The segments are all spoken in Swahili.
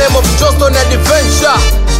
name of Johnston Adventure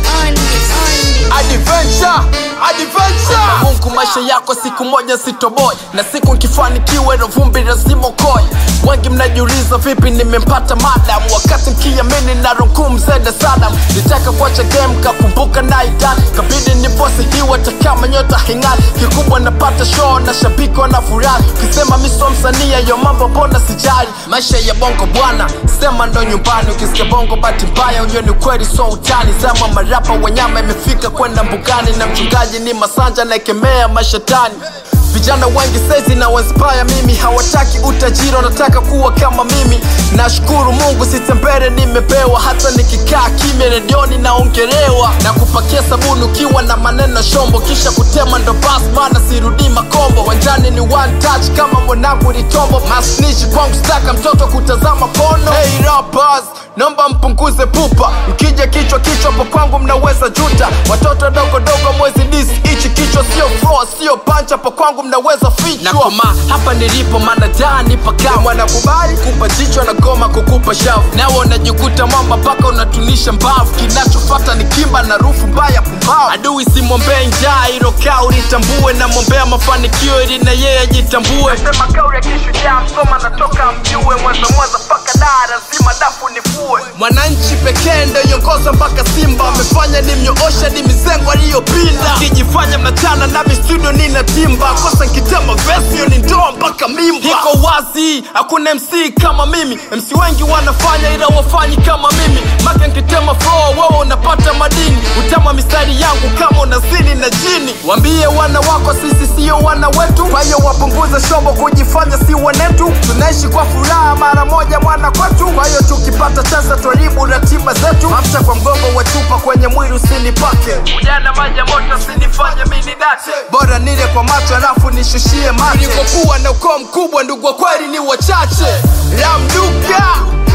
Adventure Adventure Mungu maisha yako siku moja sitoboy na siku nkifanikiwa ilo vumbi lazima ukoy wengi mnajiuliza vipi nimempata madam wakati nkiamini na runkum zede sadam nitaka kuacha game kakumbuka naidan kabidi niposi hiwa takama nyota hing'ani kikubwa napata show na shabiki wanafurahi ukisema miso msania yo mambo mbona sijali maisha ya bongo bwana sema ndo nyumbani ukisikia bongo bahati mbaya ujue ni kweli so utani sema marapa wanyama imefika kwenda mbugani na mchungaji ni masanja naekemea mashetani vijana wengi saizi na waspaya mimi hawataki utajiri wanataka kuwa kama mimi nashukuru mungu sitembere nimepewa hata nikikaa kimya redioni naongelewa na kupakia sabuni ukiwa na maneno shombo kisha kutema ndo bas mana sirudii makombo wanjani ni one touch kama mwanangu litombo masnichi kwangu staka mtoto kutazama pono hey, rappers, naomba mpunguze pupa mkija kichwa kichwa po kwangu mnaweza juta watoto dogo dogo mwezi dis ichi kichwa sio floor sio pancha po kwangu mnaweza fichwa nakoma hapa nilipo mana daa nipaka mwanakubali kupa jichwa na goma kukupa shavu nawe unajikuta mwamba mpaka unatunisha mbavu kinachofata ni kimba na rufu mbaya pumbavu adui simwombee njaa ilo kaa ulitambue namwombea mafanikio ili na yeye ajitambue nasema kauli ya kishujaa msoma natoka mjue mwanza mwanza mpaka daa lazima dafu nifue mwananchi pekee ndo iongoza mpaka simba amefanya ni mnyoosha ni mizengo aliyopinda kijifanya mnachana nami studio nina timba kosa nkitema vesio ni ndoa mpaka mimba iko wazi hakuna mc kama mimi mc wengi wanafanya ila wafanyi kama mimi make nkitema flow wewe unapata madini utama mistari yangu kama unazini na jini wambie wana wako sisi sio wana wetu kwa hiyo wapunguze shombo kujifanya si wanetu tunaishi kwa furaha mara moja mwana kwetu kwa hiyo tukipata chance twaribu ratiba zetu mafuta kwa mgongo wa chupa kwenye mwili usinipake ujana maji ya moto sinifanye mini date bora nile kwa macho alafu nishushie mate nilikokuwa na ukoo mkubwa ndugu wa kweli ni wachache ramduka